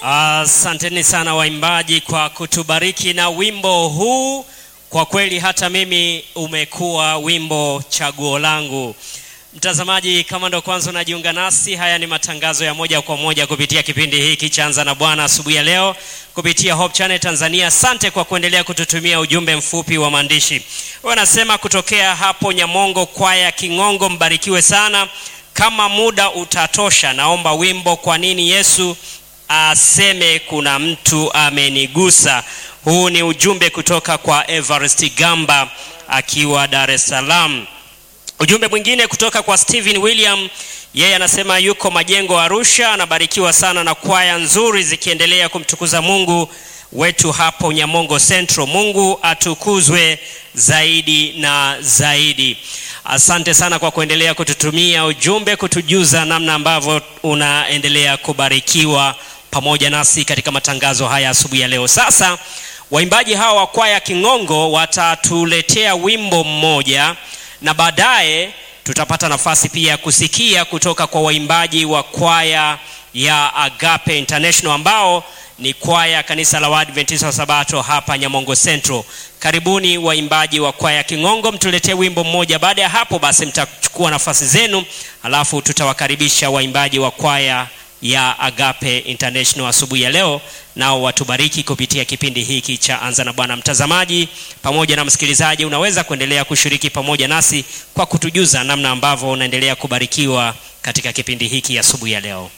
Asanteni sana waimbaji kwa kutubariki na wimbo huu. Kwa kweli hata mimi umekuwa wimbo chaguo langu. Mtazamaji, kama ndo kwanza unajiunga nasi, haya ni matangazo ya moja kwa moja kupitia kipindi hiki cha Anza na Bwana asubuhi ya leo kupitia Hope Channel Tanzania. Asante kwa kuendelea kututumia ujumbe mfupi wa maandishi. Wanasema kutokea hapo Nyamongo, kwaya King'ongo, mbarikiwe sana. Kama muda utatosha, naomba wimbo kwa nini Yesu aseme kuna mtu amenigusa. Huu ni ujumbe kutoka kwa Everest Gamba akiwa Dar es Salaam. Ujumbe mwingine kutoka kwa Steven William, yeye anasema yuko Majengo Arusha, anabarikiwa sana na kwaya nzuri zikiendelea kumtukuza Mungu wetu hapo Nyamongo Central. Mungu atukuzwe zaidi na zaidi. Asante sana kwa kuendelea kututumia ujumbe, kutujuza namna ambavyo unaendelea kubarikiwa pamoja nasi katika matangazo haya asubuhi ya leo. Sasa waimbaji hawa wa kwaya King'ongo watatuletea wimbo mmoja na baadaye tutapata nafasi pia ya kusikia kutoka kwa waimbaji wa kwaya ya Agape International ambao ni kwaya kanisa la Waadventista wa Sabato hapa Nyamongo Central. Karibuni waimbaji wa kwaya King'ongo, mtuletee wimbo mmoja. Baada ya hapo basi mtachukua nafasi zenu, alafu tutawakaribisha waimbaji wa kwaya ya Agape International asubuhi ya leo, nao watubariki kupitia kipindi hiki cha Anza na Bwana. Mtazamaji pamoja na msikilizaji, unaweza kuendelea kushiriki pamoja nasi kwa kutujuza namna ambavyo unaendelea kubarikiwa katika kipindi hiki asubuhi ya leo.